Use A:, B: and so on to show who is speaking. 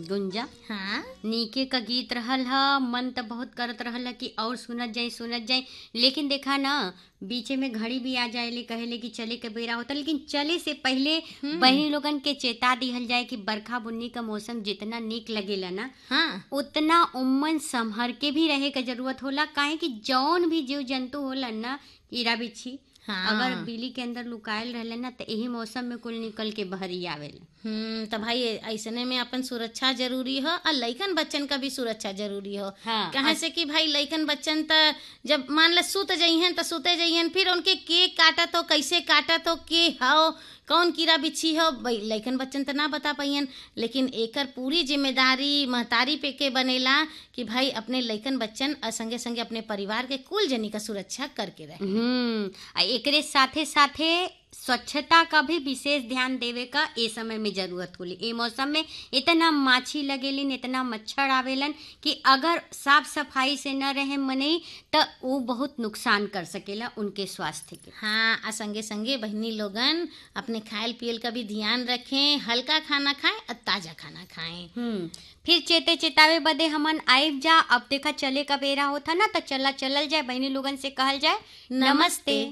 A: गुंजा
B: हाँ
A: नीके का गीत रहल ह मन त बहुत करत रहल ह कि और सुनत जाई सुनत जाई लेकिन देखा ना बीचे में घड़ी भी आ जाएले कहेले कि चले के बेरा होता लेकिन चले से पहले बहनी लोगन के चेता दिहल जाए कि बरखा बुन्नी का मौसम जितना नीक लगेला ना
B: हाँ
A: उतना उम्मन संभर के भी रहे के जरूरत होला काहे कि जौन भी जीव जंतु होला ना कीड़ा बिच्छी
B: हाँ।
A: अगर बिल्ली के अंदर लुकायल रहले ना तो यही मौसम में कुल निकल के बहरी आवेला
B: हम्म तो भाई ऐसने में अपन सुरक्षा जरूरी हो और लइकन बच्चन का भी सुरक्षा जरूरी हो
A: हाँ,
B: कहे से कि भाई लइकन बच्चन त जब मान ले सुत जइहन त सुते जइहन फिर उनके के काटत हो कैसे काटत हो के हो कौन कीड़ा बिच्छी हो भाई लइकन बच्चन त ना बता पाइयन लेकिन एकर पूरी जिम्मेदारी महतारी पे के बनेला कि भाई अपने लइकन बच्चन और संगे संगे अपने परिवार के कुल जनी का सुरक्षा करके रहे
A: हम्म आ एकरे साथे साथे स्वच्छता का भी विशेष ध्यान देवे का ए समय में जरूरत होली ए मौसम में इतना माछी लगेलिन इतना मच्छर आवेलन कि अगर साफ सफाई से न रहे मनई तो वो बहुत नुकसान कर सकेला उनके स्वास्थ्य के
B: हाँ आ संगे संगे बहनी लोगन अपने खायल पियल का भी ध्यान रखें हल्का खाना खाएं और ताजा खाना खाएं
A: हम्म फिर चेते चेतावे बदे हमन आइब जा अब देखा चले का बेरा होता ना तो चला चलल जाए बहनी लोगन से कहल जाए
B: नमस्ते।